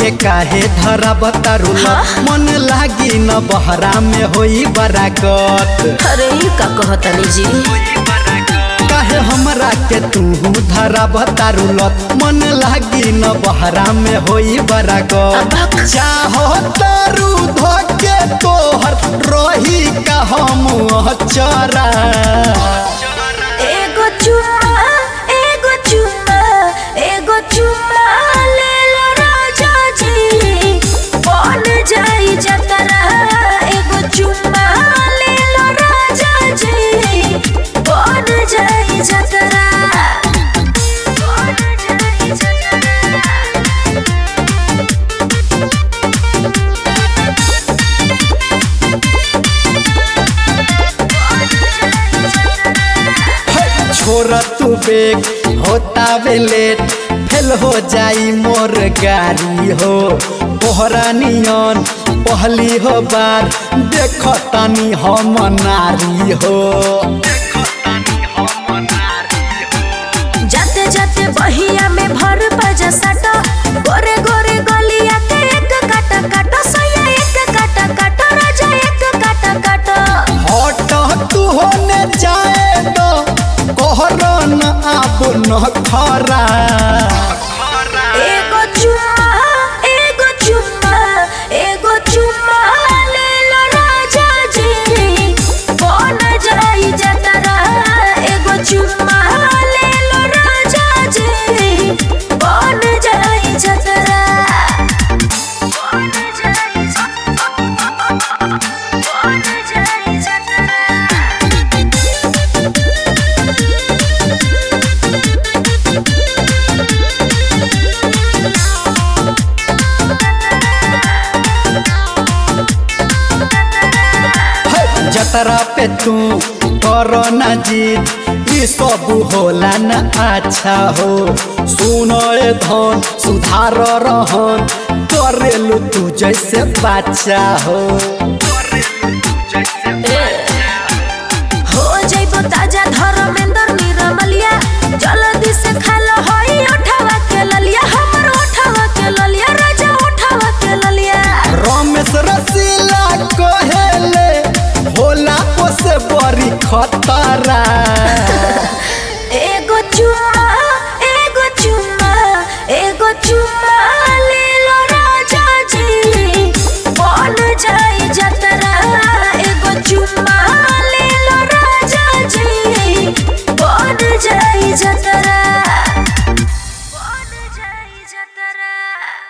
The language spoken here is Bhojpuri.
हमके काहे धरा बतारुल मन लागी न बहरा में होई बराकत अरे ई का कहतनी जी काहे हमरा के तू धरा बतारुलत मन लागी न बहरा में होई बराकत अबक। चाहो तारू धके तोहर रही का हम चरा एगो चुम्मा एगो चुम्मा एगो चुम्मा ले लो राजा जी बन जाई जतरा एगो चुम्मा ले लो राजा जी बन जाई जतरा बन जाई जतरा छोरा तू बेग होता वे लेट फेल हो जाई मोर गाड़ी हो तोहरा नियन पहली हो बार देख तानी हम नारी हो जाते जाते बहिया में भर बजा साटा गोरे गोरे गलिया के एक काटा काटा सैया एक काटा काटा राजा एक काटा काटा हट तू होने जाए तो कोहरा न आब न खरा एगो चुम्मा एगो चुम्मा एगो चुम्मा ले लो राजा जी बन जाई जतरा एगो चुम्मा ले लो राजा जी बन जाई जतरा बन जाई जतरा बन जाई जतरा है, जतरा पे तू करो न जीत ई सब होला न अच्छा हो सुनो ए धन सुधार रहन करेलू तू जैसे बच्चा हो हो जइबो ताजा धर्मेंद्र निरमलिया जल्दी से खा लो हई उठावा के ललिया हमर उठावा के ललिया राजा उठावा के ललिया रमेश रसीला कहेले होला ओसे बड़ी खतरा एगो चुम्मा एगो चुम्मा एगो चुम्मा ले लो राजा जी बन जाई जतरा एगो चुम्मा ले लो राजा जी बन जाई जतरा